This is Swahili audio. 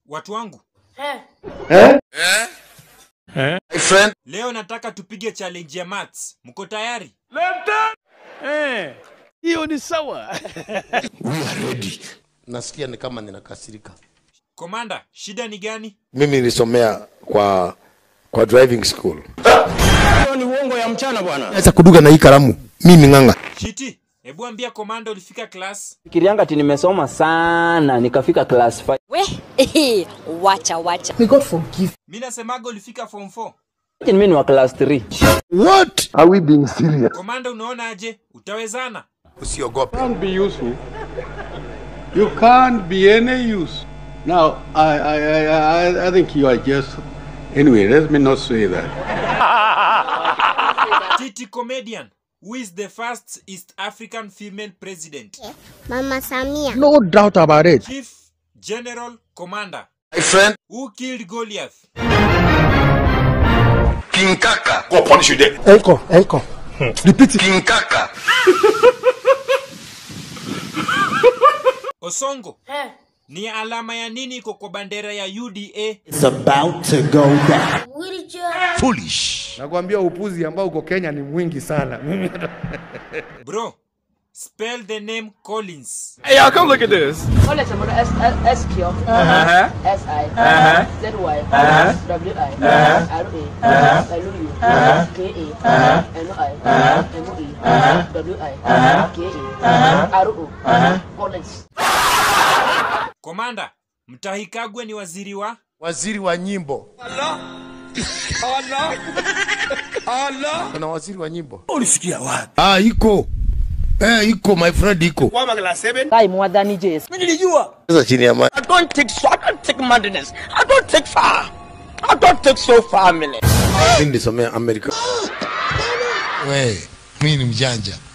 Watu wangu, My friend, leo nataka tupige challenge ya maths. Mko tayari? hiyo ni sawa nasikia ni kama ninakasirika. Komanda, shida ni gani? mimi nilisomea kwa kwa driving school hiyo ni uongo ya mchana bwana naweza kuduga na hii kalamu mimi ng'ang'a Shiti, hebu ambia komanda ulifika class. Fikirianga ati nimesoma sana nikafika class 5. We, wacha wacha. Mi nasemaga ulifika form 4. Lakini mimi ni wa class 3. what are we being serious Komanda, unaona aje? Utawezana? Usiogope. can't be useful. You can't be any use. Now, I, I, I, I, I think you are just. Anyway, let me not say that. Titi comedian, who is the first East African female president? Mama Samia. no doubt about it Chief General Commander, My friend, who killed Goliath? King Kaka. go punish you there encore encore repeat it King Kaka. Osongo, ni alama ya nini iko kwa bandera ya UDA? nakwambia upuzi ambao uko Kenya ni mwingi sana mimi Bro, spell the name Collins. hey y'all come look at this Komanda, Mtahikagwe ni waziri wa Waziri wa nyimbo. Kuna waziri wa nyimbo. ah iko eh iko my friend iko Kai mwadhani Jesu. sasa chini ya maji I don't take so I don't take madness I don't take far I don't take so far mimi mimi nilisomea America we mi ni mjanja